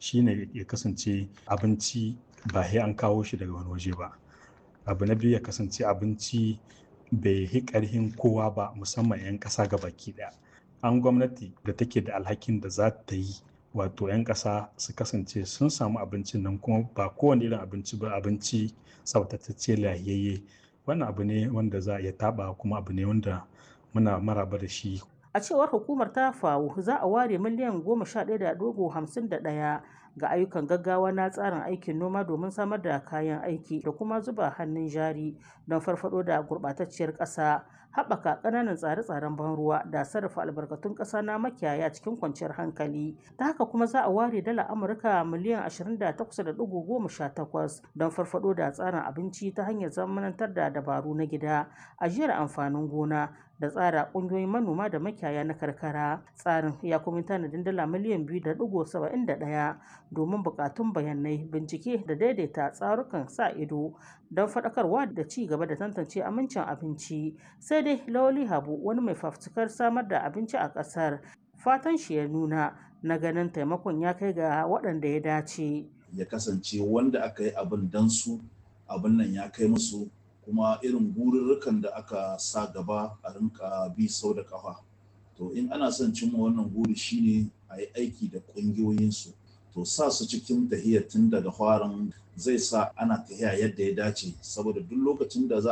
shine ya kasance abinci ba sai an kawo shi daga wani waje ba abu na biyu ya kasance abinci bai yi ƙarhin kowa ba musamman 'yan ƙasa ga baki ɗaya an gwamnati da take da alhakin da za ta yi wato 'yan ƙasa su kasance sun samu abincin nan kuma ba kowane irin abinci ba abinci tsaftatacce lahiyayye wannan abu ne wanda za a iya taɓa kuma abu ne wanda muna maraba da shi a cewar hukumar ta fawo za a ware miliyan goma sha ɗaya da dogo hamsin da ɗaya ga ayyukan gaggawa na tsarin aikin noma domin samar da kayan aiki da kuma zuba hannun jari don farfado da gurɓatacciyar ƙasa haɓaka ƙananan tsare-tsaren ban ruwa da sarrafa albarkatun ƙasa na makiyaya cikin kwanciyar hankali ta haka kuma za a ware dala amurka miliyan 28.18 don farfado da tsarin abinci ta hanyar zamanantar da dabaru na gida ajiyar amfanin gona da tsara ƙungiyoyin manoma da makiyaya na karkara tsarin ya kuma tanadin dala miliyan 2.71 domin buƙatun bayanai bincike da daidaita tsarukan sa ido don faɗakarwa da ci gaba da tantance amincin abinci sai dai lawali habu wani mai fafutukar samar da abinci a ƙasar fatan shi ya nuna na ganin taimakon ya kai ga waɗanda ya dace ya kasance wanda aka yi abin dan su abin nan ya kai musu kuma irin gururrukan da aka sa gaba a rinka bi sau da kafa to in ana son cimma wannan guri shine a yi aiki da ƙungiyoyinsu to sa su cikin tahiyar tun daga farin zai sa ana tahiya yadda ya dace saboda duk lokacin da za